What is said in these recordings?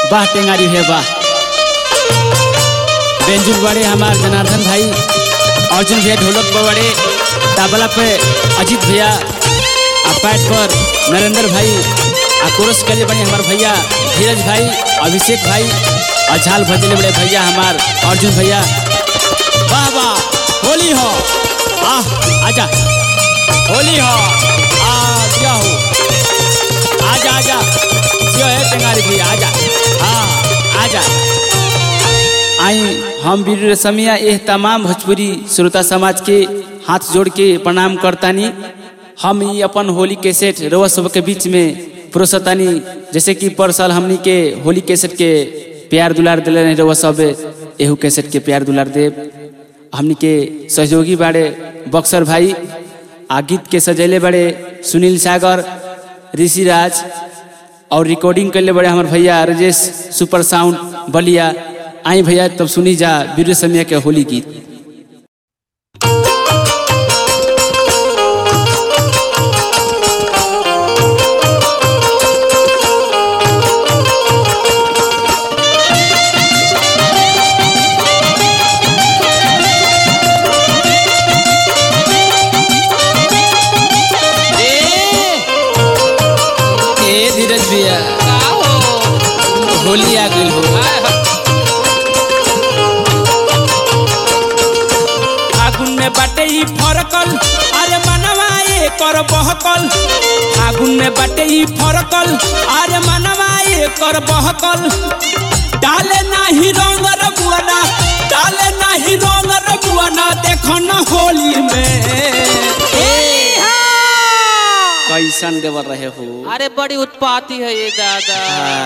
वाह टेंगारी है वाह बेंजुल बड़े हमार जनार्दन भाई अर्जुन भैया ढोलक पर बड़े तबला पे अजीत भैया आ पैट पर नरेंद्र भाई आ कोरस के लिए बने हमार भैया धीरज भाई अभिषेक भाई और झाल भजले बड़े भैया हमार अर्जुन भैया वाह वाह होली हो आह आजा होली हो आ क्या हो आजा आजा जो है टेंगारी भैया आजा हाँ आजा आई हम वीर रसमिया एह तमाम भोजपुरी श्रोता समाज के हाथ जोड़ के प्रणाम करतानी हम ई अपन होली कैसेट रउआ सब के बीच में प्रोसतानी जैसे कि पर साल हमनी के होली कैसेट के प्यार दुलार दिले रहे रउआ सब एहू कैसेट के प्यार दुलार देव हमनी के सहयोगी बाड़े बक्सर भाई आ गीत के सजैले बड़े सुनील सागर ऋषिराज और रिकॉर्डिंग करले बड़े हमारे भैया राजेश सुपर साउंड बलिया आई भैया तब सुनी जा वीर समय के होली गीत ए धीरज भैया होली आ गई हो फागुन में बाटे ई फरकल अरे मनवा ए कर बहकल फागुन में बाटे ई फरकल अरे मनवा ए कर बहकल डाले नाही रंग रबुआना डाले नाही रंग रबुआना देखो न होली में कैसन देवर रहे हो अरे बड़ी उत्पाती है ये दादा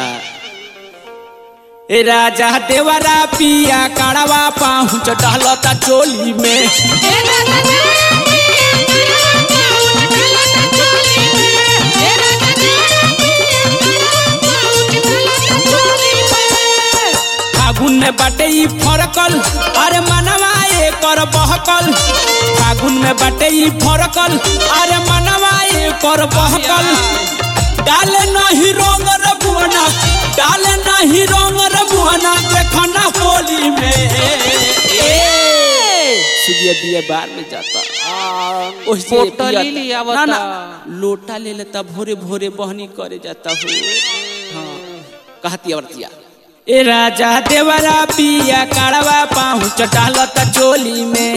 ए राजा देवरा पिया काड़वा पहुँच डहलता चोली में फागुन में बाटे ई फरकल अरे मनवा ए कर बहकल फागुन में बाटे ई फरकल अरे मनवा ए कर बहकल डाले नहीं रंग रबुआना डाले नहीं रंग रबुआना देखना होली में सुदिया दिया बाहर में जाता ओही से बोतल पिया- ही लिया ना ना बता। लोटा ले लेता भोरे भोरे बहनी करे जाता हो हाँ कहती औरतिया ए राजा देवरा पिया काड़वा पहुँच डालता चोली में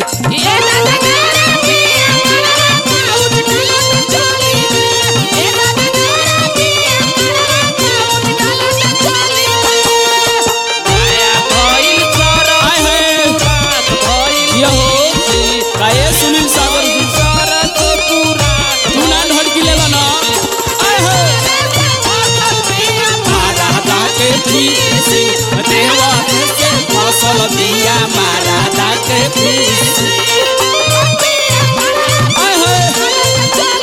आय है ये हो काये सुनील सागर जी तू ना ढड़की लेला ना आय है मारा दाके पीसी देवा से फसल दिया मारा दाके पीसी आय है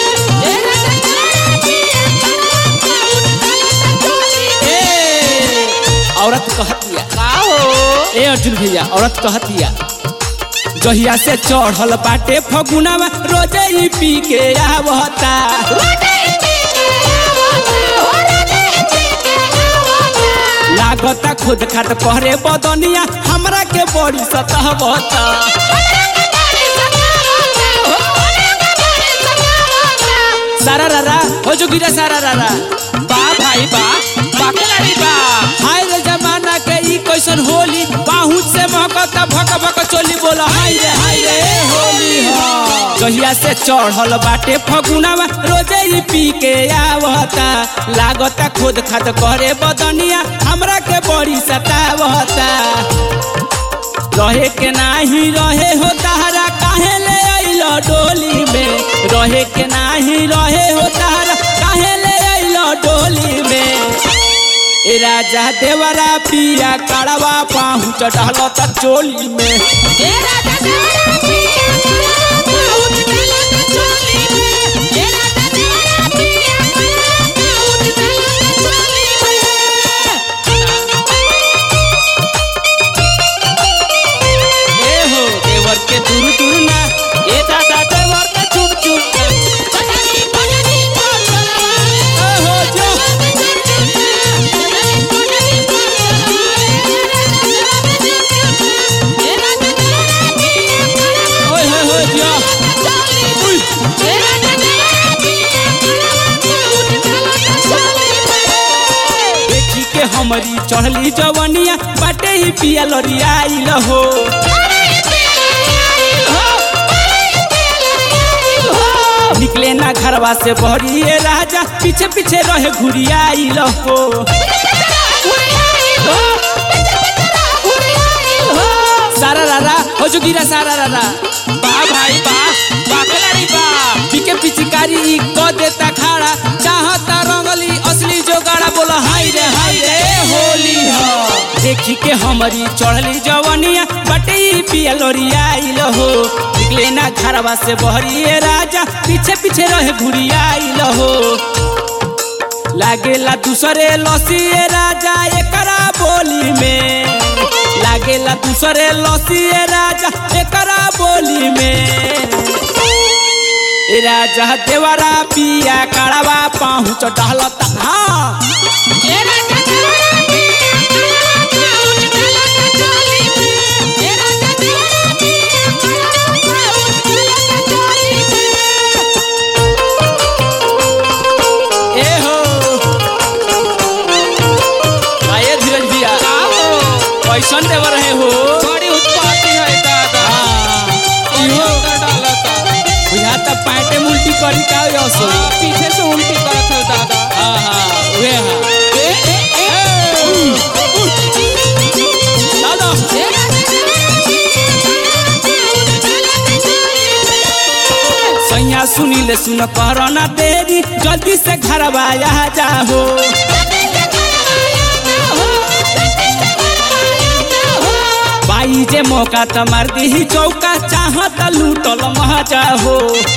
ए औरत कहतिया का हो ए अर्जुन भैया औरत कहतिया जहिया से चढ़ल बाटे फगुनावा रोजे ही पी के आवता लागता खुद खात पहरे बदनिया हमरा के बड़ी सतहबता सारा रारा हो जो गिरा सारा रारा बा भाई बा बाकेलारी बा हाय रे जमाना के ई कैसन होली बाहू से महकता भक भक चोली बोला हाय रे हाय रे होली हो कहिया से चढ़ल बाटे फगुनावा रोजे ही पी के आवता लागता खुद खात करे बदनिया हमरा के बड़ी सतावता रहे के नाही रहे हो तारा काहे ले अइलो डोली में रहे के नाही रहे हो तारा काहे ले अइलो डोली में ए राजा देवरा पिया काड़वा पहुँच डहलता चोली में ए हो देवर के दूर दूर ना ए दादा देवर के चुन चुन ए हो जो के हमरी चढ़ली जवनिया बाटे ही पिया लरियाइल हो निकले ना घरवा से बहरिए राजा पीछे पीछे रहे घुरियाइल हो सारा रारा हो जुगिरा सारा रारा बा भाई बा बाकलारी बा पीके पिचकारी ई क देता खाड़ा चाहता रंगली असली जोगाड़ा बोला हाय रे हाय रे होली हो देखी के हमरी चढ़ली जवनिया बटे ई पिया लोरियाइल हो निकले ना घरवा से बहरिए राजा पीछे पीछे रहे घुरियाइल हो लागेला दूसरे लसिए राजा एकरा बोली में लागेला दूसरे लसिए राजा एकरा बोली में ए राजा देवरा पिया काड़वा पहुँच टहलता हाँ ए हो आए धीरज भैया का हो कैसन देवर है हो बड़ी उत्पाती है दादा हाँ, बड़ी इहो अंदर डालता बुझाता पैंटे उल्टी करी का असो हाँ, पीछे से उल्टी करत है दादा हाँ हाँ उहे हाँ ए, ए, ए, दादा सैया सुनीले सुन करना देरी जल्दी से घरवा आ जाओ बाई जे मौका त मार दी चौका चाहत लूटल मजा हो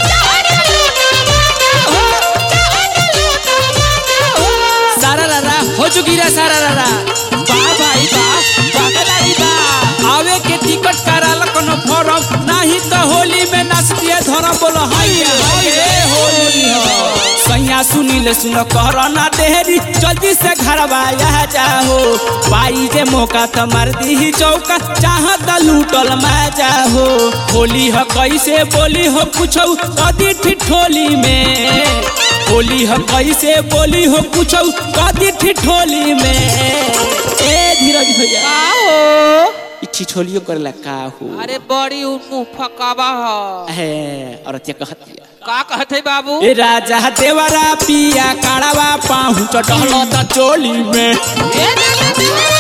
सारा रारा हो चुकी रे सारा रारा बा भाई बा बाकलारी बा आवे के टिकट कराल कोनो फॉर्म नहीं तो होली में नाच दिए धरम बोलो हाय रे, हाय रे होली हो सैया सुनील सुन करना देरी जल्दी से घरवा आ जाओ पाई जे मौका त मार दी चौका चाहत लूटल मजा हो होली हो कैसे बोली हो पूछो कदी ठिठोली में होली हो कैसे बोली हो पूछो कदी ठिठोली में ए धीरज भैया का हो इ ठिठोलियो करेला का हो अरे बड़ी उ मुंह फकावा ह है औरतिया कहतिया का कहते बाबू ए राजा देवरा पिया काड़वा पाहु चढ़ल त चोली में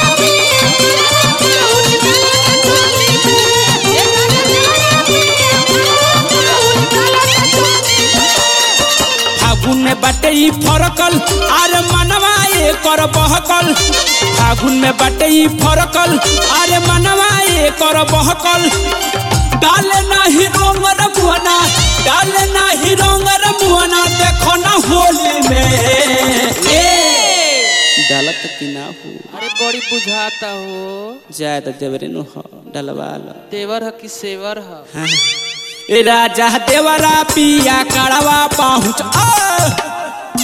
फागुन में बाटे ई फरकल आरे मनवा ए कर बहकल फागुन में बाटे ई फरकल आरे मनवा ए कर बहकल डाले नाही रंग रमुआना डाले नाही रंग रमुआना देखो ना होली में ए डालत कि ना हो अरे बड़ी बुझाता हो ज्यादा देवरे नु हो डलवा लो देवर ह कि सेवर ह हाँ। ए राजा देवरा पिया कड़वा पहुँच आ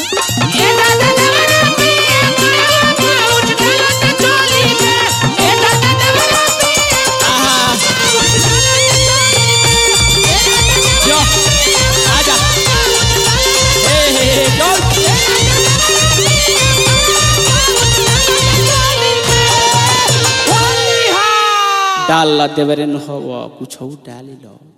आहा, जो, आजा हे हे हे जो डाल ला देवरे नु हो कुछ डाली लो